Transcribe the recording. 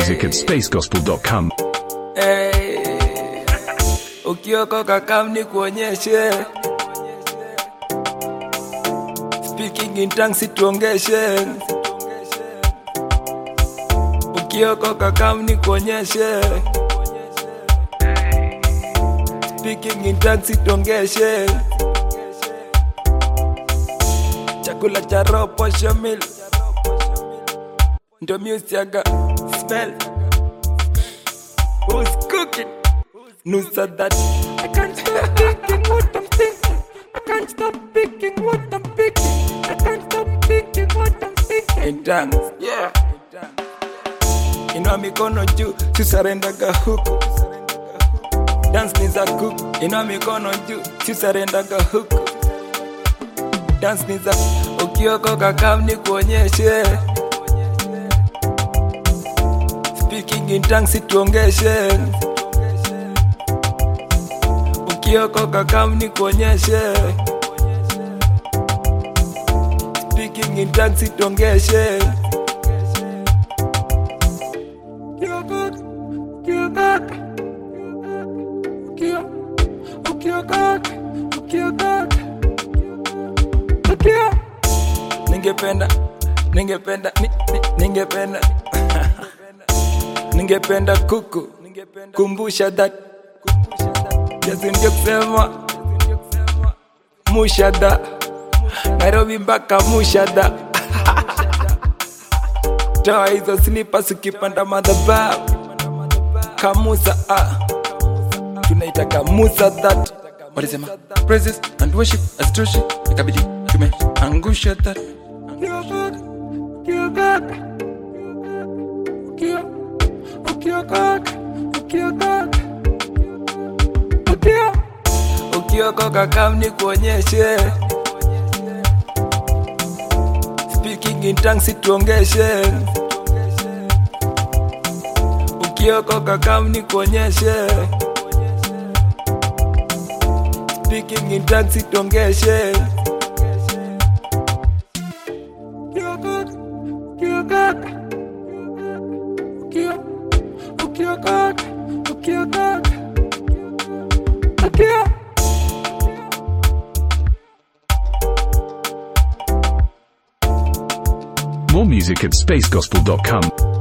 music at spacegospel.com. Hey, ukiokoka kam ni kuonyeshe speaking in tongues situongeshe ukiokoka kam ni kuonyeshe speaking in tongues situongeshe chakula cha roho posho mil ndo musiaga smell Who's cooking? Nusa that I can't stop thinking what I'm thinking. I can't stop thinking what I'm thinking. I can't stop thinking what I'm thinking. In tongues, yeah. Inua mikono juu, tusarendaga huku. Dance ni za kuku. Inua mikono juu, tusarendaga huku. Dance ni za ukiokoka kam ni kuonyeshe. Speaking in tongues situongeshe. Ukiokoka kam ni kuonyeshe. Speaking in tongues situongeshe. Ukiokoka, ukiokoka, ukio- ukiokoka, ukiokoka, ukio- Ningependa, ningependa, ni- ni- ningependa ningependa kuku kumbusha that Yesu ndio kusema mushada Nairobi mpaka mushada toa hizo slippers ukipanda madhabahu kamusa ah. tunaitaka musa that walisema praises and worship hazitoshi ikabidi tumeangusha that Ukiokoka, ukiokoka, ukio- ukiokoka, ukiokoka, ukio- ukiokoka kam ni kuonyeshe speaking in tongues situongeshe ukiokoka kam ni kuonyeshe speaking in tongues situongeshe ukiokoka, ukiokoka, ukio- ukiokoka, ukiokoka, ukio- More music at spacegospel.com.